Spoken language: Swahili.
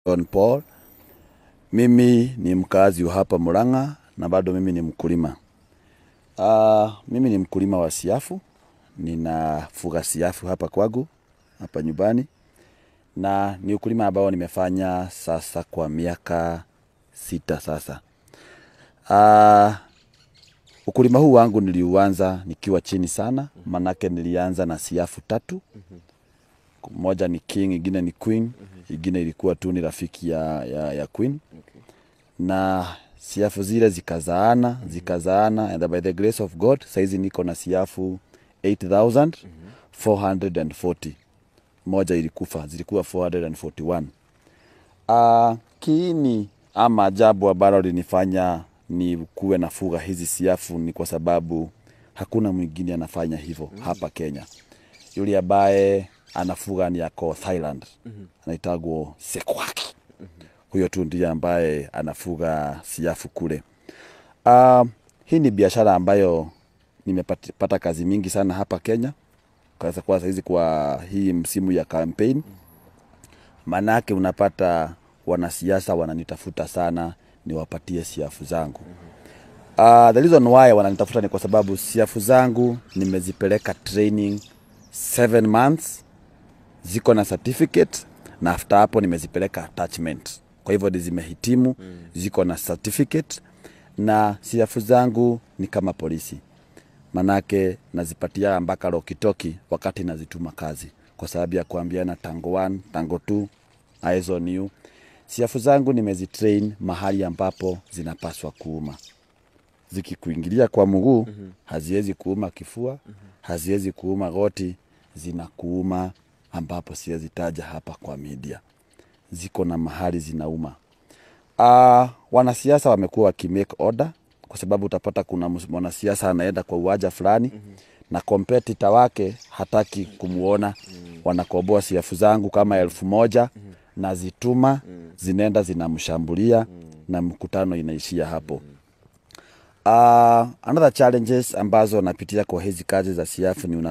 John Paul. Mimi ni mkazi wa hapa Murang'a na bado mimi ni mkulima. Uh, mimi ni mkulima wa siafu, ninafuga siafu hapa kwangu hapa nyumbani, na ni ukulima ambao nimefanya sasa kwa miaka sita sasa. Uh, ukulima huu wangu niliuanza nikiwa chini sana, manake nilianza na siafu tatu moja ni king, ingine ni queen, ingine ilikuwa tu ni rafiki ya, ya, ya queen na siafu zile zikazaana zikazaana, and by the grace of God saizi niko na siafu 8440 moja ilikufa, zilikuwa 441. Uh, kiini ama ajabu ambalo linifanya ni kuwe na fuga hizi siafu ni kwa sababu hakuna mwingine anafanya hivyo hapa Kenya. Yule ambaye anafuga ni ako Thailand, anaitagwo Sekwaki. Huyo tu ndiye ambaye anafuga siafu kule. Uh, hii ni biashara ambayo nimepata kazi mingi sana hapa Kenya kwa kwa saizi kwa hii msimu ya campaign, manake unapata wanasiasa wananitafuta sana niwapatie siafu zangu. Uh, the reason why wananitafuta ni kwa sababu siafu zangu nimezipeleka training seven months, ziko na certificate na after hapo nimezipeleka attachment. Kwa hivyo zimehitimu, ziko na certificate na siafu zangu ni kama polisi, manake nazipatia mpaka lokitoki wakati nazituma kazi, kwa sababu ya kuambiana tango 1 tango 2 eyes on you. Siafu zangu nimezitrain mahali ambapo zinapaswa kuuma zikikuingilia kwa mguu haziwezi kuuma kifua, haziwezi kuuma goti, zinakuuma ambapo siwezi taja hapa kwa media, ziko na mahali zinauma. Uh, wanasiasa wamekuwa wakimake order kwa sababu utapata kuna mwanasiasa anaenda kwa uwanja fulani na kompetita wake hataki kumuona, wanakoboa siafu zangu kama elfu moja nazituma, zinaenda zinamshambulia na mkutano inaishia hapo. Uh, another challenges ambazo napitia kwa hizi kazi za siafu ni